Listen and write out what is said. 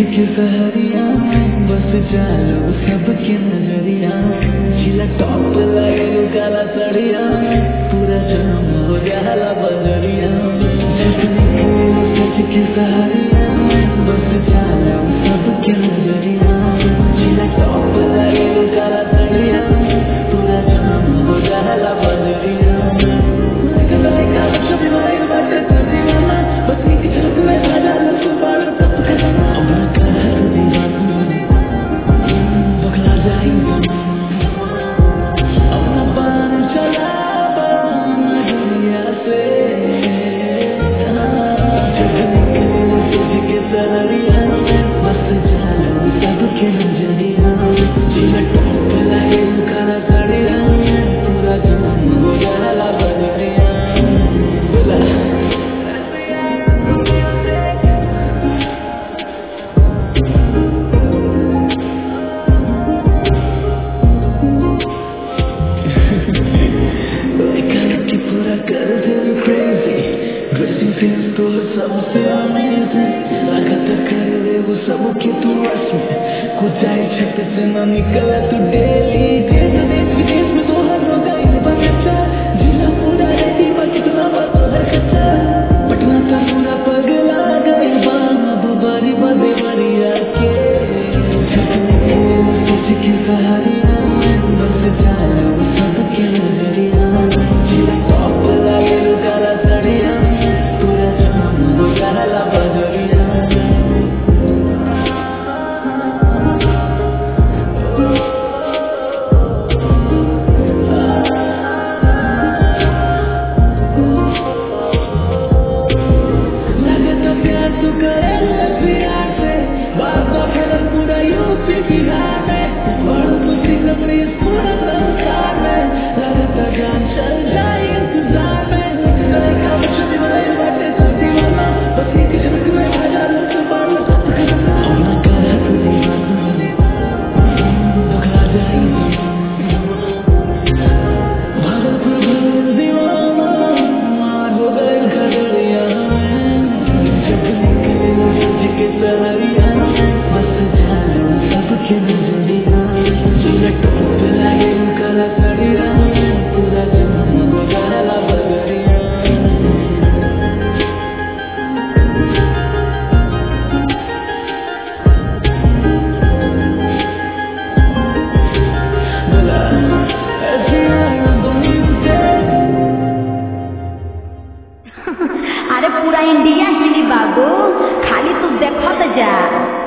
के सहरिया बस चालो सबके नजरिया जिला टॉप लगे काला सड़िया पूरा जाम हो जाला बजरिया जब निकलो सच के सहरिया बस चालो सबके नजरिया जिला टॉप लगे काला सड़िया पूरा जाम हो जाला बजरिया like a like a should be like that to दीवाना बस एक झलक में आ जाला सुबार तब करना अपना कर दीवाना बखला जाई अपना पान चला नजरिया से जब निकले तुझ के सररिया बस जालो सबके नजरिया जिला टॉप लगे काला सड़िया पूरा जाम हो जाला बजरिया बोला कि पूरा कर दे crazy dressing sense तो सबसे amazing लागत कर दे वो सब के तू रस में कुछ आए छत से ना निकला तू डेली देश देश विदेश में तो हर रोगा इन बच्चा जिला पूरा रेडी बा कितना बात है कच्चा पटना तो पूरा पगला गए बाम अब बारी बदे बरिया के सोच के सहारिया बस जालो सबके नजरिया जिला टॉप लगे काला सड़िया पूरा जाम हो जाला बजरिया लगता प्यार तू करे प्यार से बात का फैलन पूरा यूपी बिहार में बढ़ तुझी अपनी पूरा संसार में लगता जान चल जाए इंतजार में करे काम छुट्टी बनाई बातें सब दीवाना बस एक झलक में हजार लोग बाल सब करना अपना कर तू दीवाना बखला जाए भागलपुर भर दीवाना मार हो गए खगड़िया में जब निकले सज के सहरिया बस जानो सबके नजरिया जिला टॉप लगे काला सड़िया पूरा जाम हो जाला बगरिया बोला ऐसी आया बनी से अरे पूरा इंडिया हिली बाबू खाली तू देखत जा